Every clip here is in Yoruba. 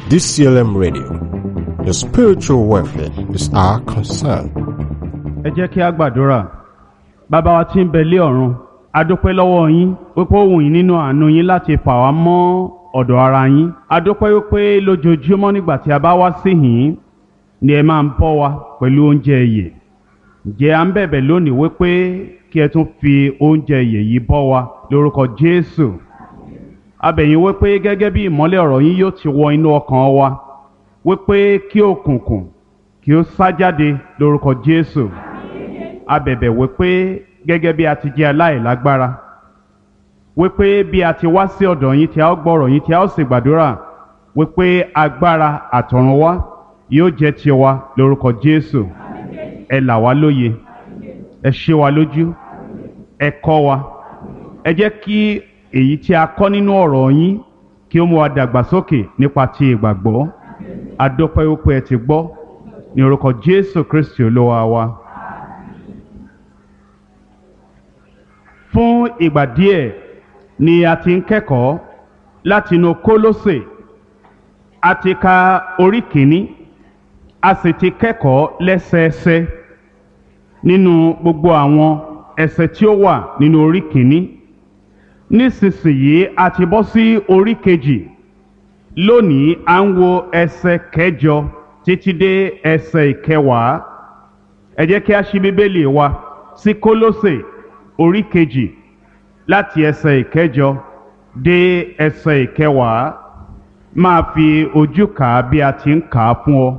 DCLM Radio. Your spiritual welfare is our concern. ẹ jẹ́ kí a gbàdúrà bàbá wa tí ń bẹ lé ọ̀run a dúpẹ́ lọ́wọ́ yín wípé ó wù yín nínú àánú yín láti fà wá mọ́ ọ̀dọ̀ ara yín a dúpẹ́ wípé lójoojúmọ́ nígbà tí a bá wá sí yín ni ẹ máa ń bọ́ wa pẹ̀lú oúnjẹ ìyè ǹjẹ́ à ń bẹ̀bẹ̀ lónìí wípé kí ẹ tún fi oúnjẹ ìyè yìí bọ́ wa lórúkọ Jésù a bẹ̀ yín wípé gẹ́gẹ́ bí ìmọ́lẹ̀ ọ̀rọ̀ yín yóò ti wọ inú ọkàn wa wípé kí òkùnkùn kí ó sá jáde lórúkọ Jésù a bẹ̀bẹ̀ wípé gẹ́gẹ́ bí a ti jẹ́ aláìlágbára wípé bí a ti wá sí ọ̀dọ̀ yín tí a ó gbọ́rọ̀ yín tí a ó sì gbàdúrà wípé agbára àtọ̀run wá yóò jẹ́ tiwa lórúkọ Jésù ẹ là wá lóye ẹ ṣe wa lójú ẹ kọ́ wa ẹ jẹ́ kí èyí tí a kọ́ nínú ọ̀rọ̀ yín kí ó mú wa dàgbàsókè nípa ti ìgbàgbọ́ a dúpẹ́ wípé ẹ ti gbọ́ ní orúkọ Jésù Kristi olúwa wa. fún ìgbà díẹ̀ ni a ti ń kẹ́kọ̀ọ́ látinú Kólósè a ti ka orí kìíní a sì ti kẹ́kọ̀ọ́ lẹ́sẹẹsẹ nínú gbogbo àwọn ẹsẹ̀ tí ó wà nínú orí kìíní nísinsìnyí a ti bọ́ sí orí kejì lónìí à ń wo ẹsẹ̀ kẹjọ títí dé ẹsẹ̀ ìkẹwàá ẹ jẹ́ kí a ṣí bíbélì wa sí Kólósè orí kejì láti ẹsẹ̀ ìkẹjọ dé ẹsẹ̀ ìkẹwàá máa fi ojú kà á bí a ti ń kà á fún ọ.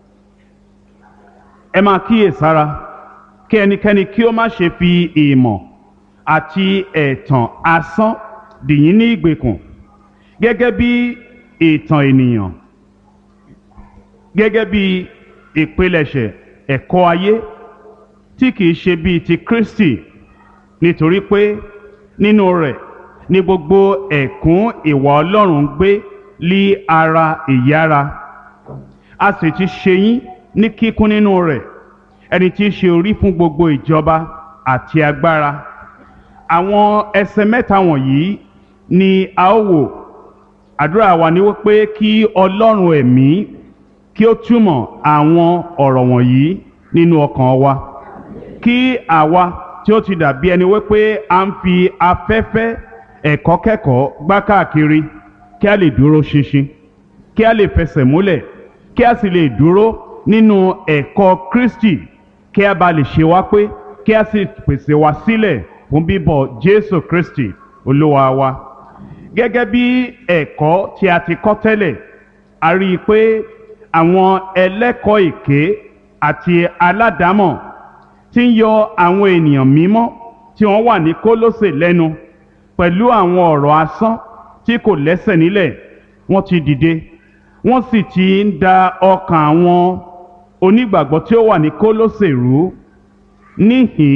ẹ máa kíyèsára kí ẹnikẹ́ni kí ó má ṣe fi ìmọ̀ àti ẹ̀tàn asán dìyín ní ìgbèkùn gẹ́gẹ́ bí ìtàn ènìyàn gẹ́gẹ́ bí ìpilẹ̀ṣẹ̀ ẹ̀kọ́ ayé tí kìí ṣe bíi ti Kristi nítorí pé nínú rẹ̀ ni gbogbo ẹ̀kún ìwà Ọlọ́run gbé lí ara ìyára a sì ti ṣe yín ní kíkún nínú rẹ̀ ẹni tí í ṣe orí fún gbogbo ìjọba àti agbára àwọn ẹsẹ̀ mẹ́ta wọ̀nyí ni a ó wò àdúrà wa ni wípé kí Ọlọ́run ẹ̀mí kí ó túmọ̀ àwọn ọ̀rọ̀ wọ̀nyí nínú ọkàn wa kí àwa tí ó ti dàbí ẹni wípé a ń fi afẹ́fẹ́ ẹ̀kọ́ kẹ́kọ̀ọ́ gbá káàkiri kí a lè dúró ṣinṣin kí a lè fẹsẹ̀ múlẹ̀ kí a sì lè dúró nínú ẹ̀kọ́ Kristi kí a bá lè ṣe wá pé kí a sì pèsè wá sílẹ̀ fún bíbọ̀ Jésù Kristi Olúwa wa gẹ́gẹ́ bí ẹ̀kọ́ tí a ti kọ́ tẹ́lẹ̀ a rí i pé àwọn ẹlẹ́kọ̀ọ́ èké àti aládàámọ̀ tí ń yọ àwọn ènìyàn mímọ́ tí wọ́n wà ní Kólósè lẹ́nu pẹ̀lú àwọn ọ̀rọ̀ asán tí kò lẹ́sẹ̀ nílẹ̀ wọ́n ti dìde wọ́n sì ti ń da ọkàn àwọn onígbàgbọ́ tí ó wà ní Kólósè rú níhìn